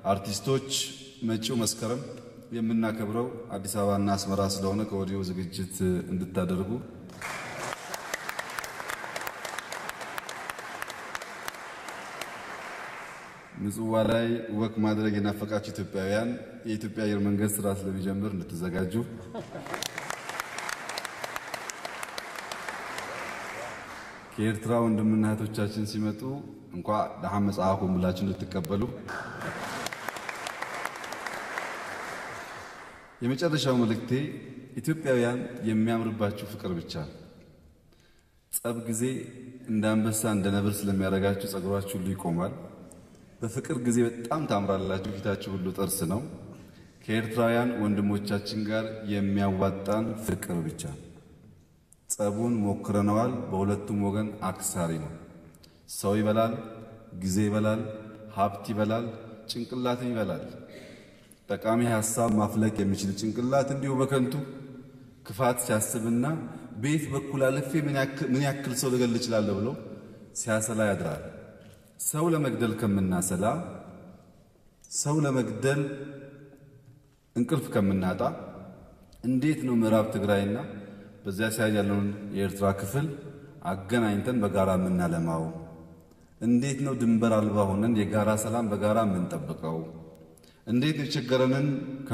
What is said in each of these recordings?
አርቲስቶች መጪው መስከረም የምናከብረው አዲስ አበባና አስመራ ስለሆነ ከወዲሁ ዝግጅት እንድታደርጉ ምጽዋ ላይ ወክ ማድረግ የናፈቃችሁ ኢትዮጵያውያን የኢትዮጵያ አየር መንገድ ስራ ስለሚጀምር እንድትዘጋጁ ከኤርትራ ወንድምና እህቶቻችን ሲመጡ እንኳ ደሃ መጽሐፉን ብላችሁ እንድትቀበሉ የመጨረሻው መልእክቴ ኢትዮጵያውያን የሚያምርባችሁ ፍቅር ብቻ ነው። ጸብ ጊዜ እንደ አንበሳ እንደ ነብር ስለሚያደርጋችሁ ጸጉራችሁ ሁሉ ይቆማል። በፍቅር ጊዜ በጣም ታምራላችሁ። ፊታችሁ ሁሉ ጥርስ ነው። ከኤርትራውያን ወንድሞቻችን ጋር የሚያዋጣን ፍቅር ብቻ ነው። ጸቡን ሞክረነዋል። በሁለቱም ወገን አክሳሪ ነው። ሰው ይበላል፣ ጊዜ ይበላል፣ ሀብት ይበላል፣ ጭንቅላትም ይበላል። ጠቃሚ ሀሳብ ማፍለቅ የሚችል ጭንቅላት እንዲሁ በከንቱ ክፋት ሲያስብና ቤት በኩል አልፌ ምን ያክል ሰው ልገል እችላለሁ ብሎ ሲያሰላ ያድራል። ሰው ለመግደል ከምናሰላ ሰው ለመግደል እንቅልፍ ከምናጣ እንዴት ነው ምዕራብ ትግራይና በዚያ ሳይድ ያለውን የኤርትራ ክፍል አገናኝተን በጋራ የምናለማው? እንዴት ነው ድንበር አልባ ሆነን የጋራ ሰላም በጋራ የምንጠብቀው? እንዴት ነው የቸገረንን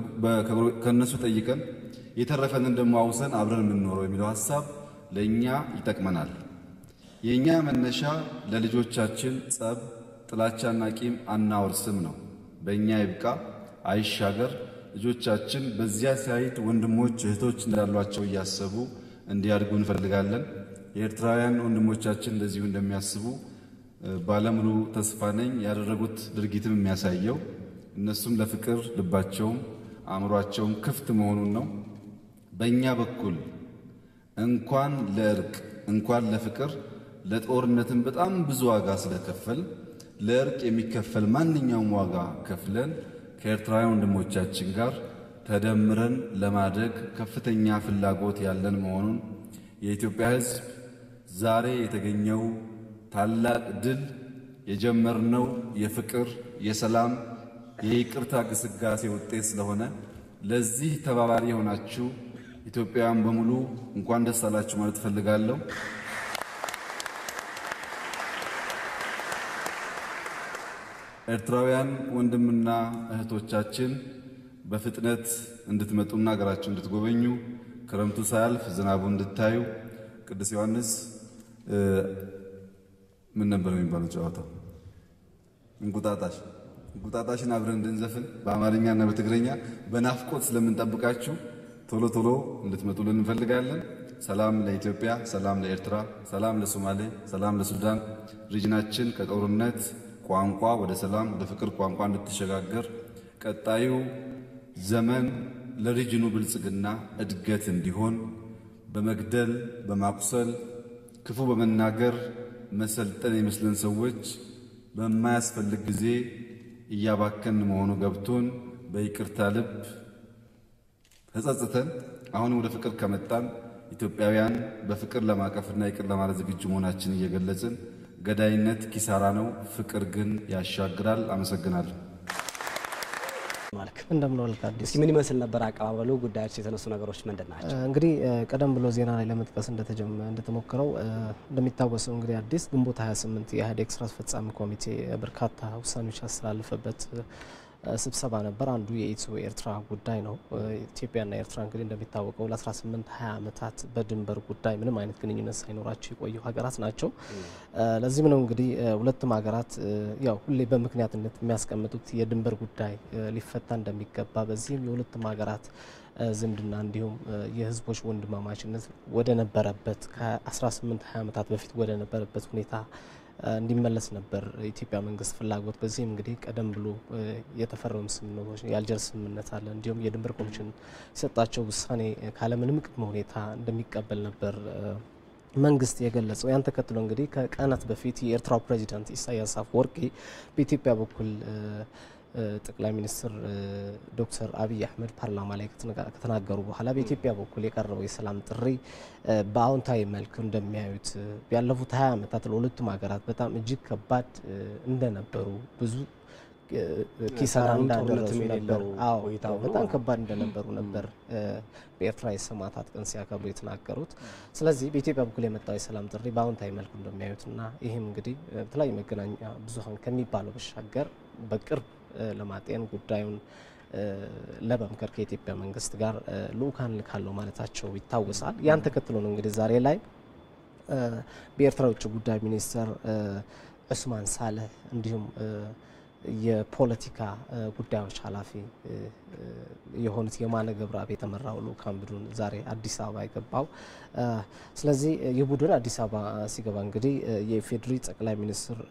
ከነሱ ጠይቀን የተረፈንን ደግሞ አውሰን አብረን የምንኖረው የሚለው ሀሳብ ለእኛ ይጠቅመናል። የእኛ መነሻ ለልጆቻችን ጸብ፣ ጥላቻና ቂም አናወርስም ነው። በእኛ ይብቃ አይሻገር። ልጆቻችን በዚያ ሳይድ ወንድሞች እህቶች እንዳሏቸው እያሰቡ እንዲያድጉ እንፈልጋለን። የኤርትራውያን ወንድሞቻችን እንደዚሁ እንደሚያስቡ ባለሙሉ ተስፋ ነኝ። ያደረጉት ድርጊትም የሚያሳየው እነሱም ለፍቅር ልባቸውም አእምሯቸውም ክፍት መሆኑን ነው። በእኛ በኩል እንኳን ለእርቅ እንኳን ለፍቅር ለጦርነትም በጣም ብዙ ዋጋ ስለከፈል ለእርቅ የሚከፈል ማንኛውም ዋጋ ከፍለን ከኤርትራውያን ወንድሞቻችን ጋር ተደምረን ለማደግ ከፍተኛ ፍላጎት ያለን መሆኑን የኢትዮጵያ ሕዝብ ዛሬ የተገኘው ታላቅ ድል የጀመርነው የፍቅር፣ የሰላም፣ የይቅርታ ግስጋሴ ውጤት ስለሆነ ለዚህ ተባባሪ የሆናችሁ ኢትዮጵያውያን በሙሉ እንኳን ደስ አላችሁ ማለት እፈልጋለሁ። ኤርትራውያን ወንድምና እህቶቻችን በፍጥነት እንድትመጡና ሀገራችሁ እንድትጎበኙ ክረምቱ ሳያልፍ ዝናቡ እንድታዩ ቅዱስ ዮሐንስ ምን ነበር የሚባለው ጨዋታው? እንቁጣጣሽ እንቁጣጣሽን አብረን እንድንዘፍን በአማርኛና በትግረኛ በናፍቆት ስለምንጠብቃችሁ ቶሎ ቶሎ እንድትመጡልን እንፈልጋለን። ሰላም ለኢትዮጵያ፣ ሰላም ለኤርትራ፣ ሰላም ለሶማሌ፣ ሰላም ለሱዳን። ሪጅናችን ከጦርነት ቋንቋ ወደ ሰላም ወደ ፍቅር ቋንቋ እንድትሸጋገር ቀጣዩ ዘመን ለሪጅኑ ብልጽግና እድገት እንዲሆን በመግደል በማቁሰል ክፉ በመናገር መሰልጠን የሚመስለን ሰዎች በማያስፈልግ ጊዜ እያባከን መሆኑ ገብቶን በይቅርታ ልብ ተጸጽተን አሁን ወደ ፍቅር ከመጣን ኢትዮጵያውያን በፍቅር ለማቀፍና ይቅር ለማለት ዝግጁ መሆናችን እየገለጽን ገዳይነት ኪሳራ ነው፣ ፍቅር ግን ያሻግራል። አመሰግናለሁ። እንደምን ዋልክ አዲስ? እስኪ ምን ይመስል ነበር አቀባበሉ? ጉዳዮች የተነሱ ነገሮች ምንድን ናቸው? እንግዲህ ቀደም ብሎ ዜና ላይ ለመጥቀስ እንደተሞክረው እንደሚታወሰው እንግዲህ አዲስ ግንቦት 28 የኢህአዴግ ስራ አስፈጻሚ ኮሚቴ በርካታ ውሳኔዎች ያስተላለፈበት ስብሰባ ነበር። አንዱ የኢትዮ ኤርትራ ጉዳይ ነው። ኢትዮጵያና ኤርትራ እንግዲህ እንደሚታወቀው ለ18 20 ዓመታት በድንበር ጉዳይ ምንም አይነት ግንኙነት ሳይኖራቸው የቆዩ ሀገራት ናቸው። ለዚህም ነው እንግዲህ ሁለቱም ሀገራት ያው ሁሌ በምክንያትነት የሚያስቀምጡት የድንበር ጉዳይ ሊፈታ እንደሚገባ በዚህም የሁለቱም ሀገራት ዝምድና እንዲሁም የህዝቦች ወንድማማችነት ወደ ነበረበት ከ18 20 ዓመታት በፊት ወደ ነበረበት ሁኔታ እንዲመለስ ነበር የኢትዮጵያ መንግስት ፍላጎት። በዚህም እንግዲህ ቀደም ብሎ የተፈረሙ ስምምነቶች የአልጀርስ ስምምነት አለ። እንዲሁም የድንበር ኮሚሽን የሰጣቸው ውሳኔ ካለምንም ቅድመ ሁኔታ እንደሚቀበል ነበር መንግስት የገለጸው። ያን ተከትሎ እንግዲህ ከቀናት በፊት የኤርትራው ፕሬዚዳንት ኢሳያስ አፈወርቂ በኢትዮጵያ በኩል ጠቅላይ ሚኒስትር ዶክተር አብይ አህመድ ፓርላማ ላይ ከተናገሩ በኋላ በኢትዮጵያ በኩል የቀረበው የሰላም ጥሪ በአዎንታዊ መልክ እንደሚያዩት ያለፉት ሀያ ዓመታት ለሁለቱም ሀገራት በጣም እጅግ ከባድ እንደነበሩ ብዙ ኪሳራ ሰላምም እንዳደረሱ ጦርነትም ነበር። የሌለው አዎ ቆይታ ሆኖ በጣም ከባድ እንደነበሩ ነበር በኤርትራ የሰማዕታት ቀን ሲያከብሩ የተናገሩት። ስለዚህ በኢትዮጵያ በኩል የመጣው የሰላም ጥሪ በአዎንታዊ መልኩ እንደሚያዩትና ይህም እንግዲህ በተለያዩ መገናኛ ብዙኃን ከሚባለው በሻገር በቅርብ ለማጤን ጉዳዩን ለመምከር ከኢትዮጵያ መንግስት ጋር ልኡካን ልካለው ማለታቸው ይታወሳል። ያን ተከትሎ ነው እንግዲህ ዛሬ ላይ በኤርትራ ውጭ ጉዳይ ሚኒስትር ዑስማን ሳልህ እንዲሁም የፖለቲካ ጉዳዮች ኃላፊ የሆኑት የማነ ገብረአብ የተመራው ልኡካን ቡድን ዛሬ አዲስ አበባ የገባው። ስለዚህ ይህ ቡድን አዲስ አበባ ሲገባ እንግዲህ የኢፌዴሪ ጠቅላይ ሚኒስትር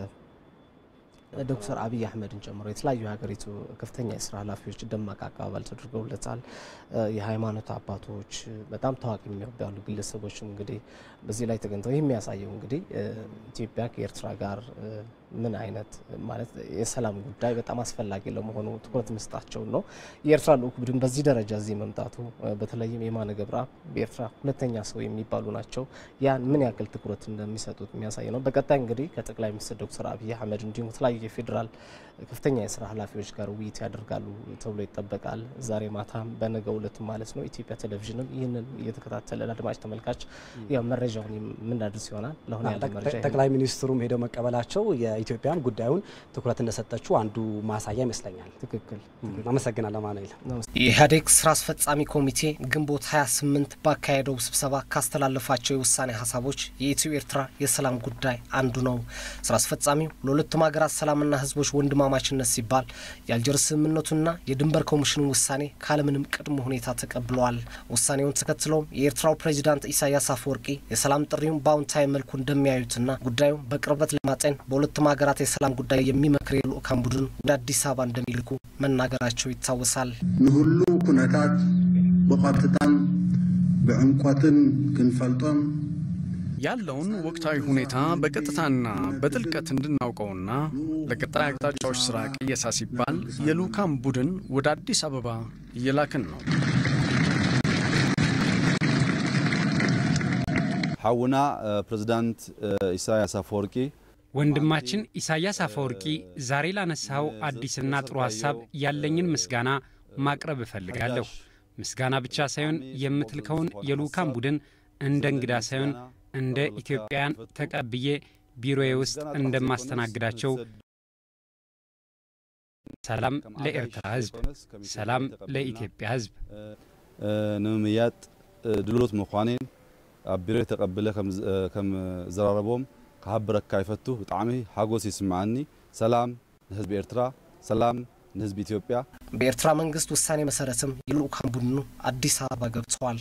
ዶክተር አብይ አህመድን ጨምሮ የተለያዩ የሀገሪቱ ከፍተኛ የስራ ኃላፊዎች ደማቅ አቀባበል ተደርገውለታል። የሃይማኖት አባቶች፣ በጣም ታዋቂ የሚባሉ ግለሰቦችም እንግዲህ በዚህ ላይ ተገኝተው ይህ የሚያሳየው እንግዲህ ኢትዮጵያ ከኤርትራ ጋር ምን አይነት ማለት የሰላም ጉዳይ በጣም አስፈላጊ ለመሆኑ ትኩረት መስጣቸውን ነው። የኤርትራ ልኡክ ቡድን በዚህ ደረጃ እዚህ መምጣቱ በተለይም የማነ ገብረአብ በኤርትራ ሁለተኛ ሰው የሚባሉ ናቸው። ያን ምን ያክል ትኩረት እንደሚሰጡት የሚያሳይ ነው። በቀጣይ እንግዲህ ከጠቅላይ ሚኒስትር ዶክተር አብይ አህመድ እንዲሁም የተለያዩ የፌዴራል ከፍተኛ የስራ ኃላፊዎች ጋር ውይይት ያደርጋሉ ተብሎ ይጠበቃል። ዛሬ ማታም በነገው ዕለት ማለት ነው። ኢትዮጵያ ቴሌቪዥንም ይህንን እየተከታተለ ለአድማጭ ተመልካች ያው መረጃውን የምናደርስ ይሆናል። ለአሁን ያለ መረጃ ጠቅላይ ሚኒስትሩም ሄደው መቀበላቸው የኢትዮጵያም ጉዳዩን ትኩረት እንደሰጠችው አንዱ ማሳያ ይመስለኛል። ትክክል። አመሰግናለሁ ማኑኤል። የኢህአዴግ ስራ አስፈጻሚ ኮሚቴ ግንቦት 28 ባካሄደው ስብሰባ ካስተላለፋቸው የውሳኔ ሀሳቦች የኢትዮ ኤርትራ የሰላም ጉዳይ አንዱ ነው። ስራ አስፈጻሚው ለሁለቱም ሀገራት ሰላምና ህዝቦች ወንድማማችነት ሲባል የአልጀርስ ስምምነቱና የድንበር ኮሚሽኑ ውሳኔ ካለምንም ቅድመ ሁኔታ ተቀብለዋል። ውሳኔውን ተከትለውም የኤርትራው ፕሬዚዳንት ኢሳያስ አፈወርቂ የሰላም ጥሪውን በአዎንታዊ መልኩ እንደሚያዩትና ጉዳዩን በቅርበት ለማጤን በሁለቱም ሀገራት የሰላም ጉዳይ የሚመክር የልኡካን ቡድን ወደ አዲስ አበባ እንደሚልኩ መናገራቸው ይታወሳል። ንሁሉ ኩነታት ብቐጥታን ብዕምቆትን ክንፈልጦም ያለውን ወቅታዊ ሁኔታ በቀጥታና በጥልቀት እንድናውቀውና ለቀጣይ አቅጣጫዎች ስራ ቅየሳ ሲባል የልኡካን ቡድን ወደ አዲስ አበባ እየላክን ነው። ሐውና ፕሬዝዳንት ኢሳያስ አፈወርቂ ወንድማችን ኢሳያስ አፈወርቂ ዛሬ ላነሳው አዲስና ጥሩ ሀሳብ ያለኝን ምስጋና ማቅረብ እፈልጋለሁ። ምስጋና ብቻ ሳይሆን የምትልከውን የልኡካን ቡድን እንደ እንግዳ ሳይሆን እንደ ኢትዮጵያውያን ተቀብዬ ቢሮዬ ውስጥ እንደማስተናግዳቸው ሰላም ለኤርትራ ሕዝብ፣ ሰላም ለኢትዮጵያ ሕዝብ ንምምያጥ ድሎት ምዃኔን ኣብ ቢሮይ ተቐብለ ከም ዘራረቦም ክሃብረካ ይፈቱ ብጣዕሚ ሓጎስ ይስምዓኒ። ሰላም ንህዝቢ ኤርትራ፣ ሰላም ንህዝቢ ኢትዮጵያ። በኤርትራ መንግስት ውሳኔ መሰረትም የልኡካን ቡድኑ አዲስ አበባ ገብተዋል።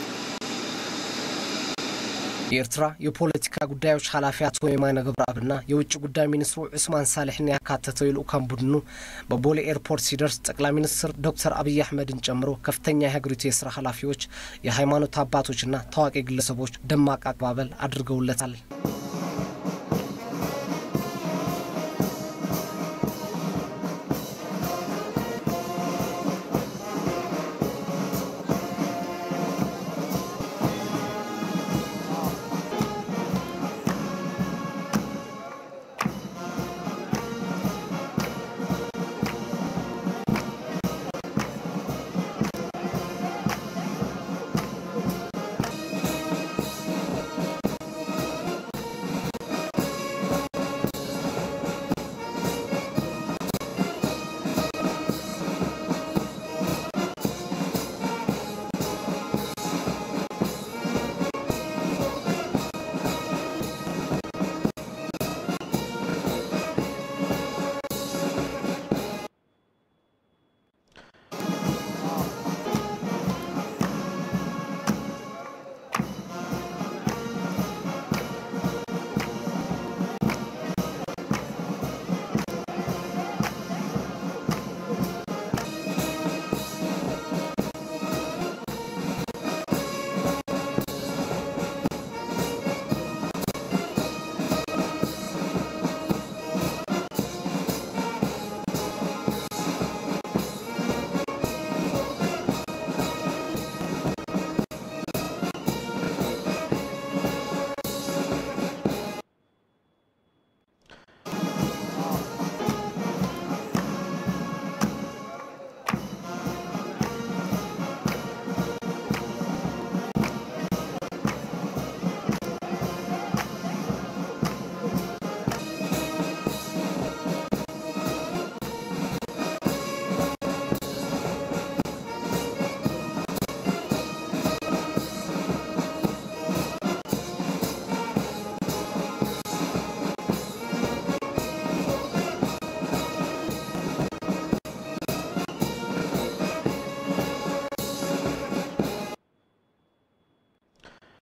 የኤርትራ የፖለቲካ ጉዳዮች ኃላፊ አቶ የማነ ገብረአብና የውጭ ጉዳይ ሚኒስትሩ ዑስማን ሳልሕን ያካተተው የልኡካን ቡድኑ በቦሌ ኤርፖርት ሲደርስ ጠቅላይ ሚኒስትር ዶክተር አብይ አህመድን ጨምሮ ከፍተኛ የሀገሪቱ የስራ ኃላፊዎች፣ የሃይማኖት አባቶችና ታዋቂ ግለሰቦች ደማቅ አቀባበል አድርገውለታል።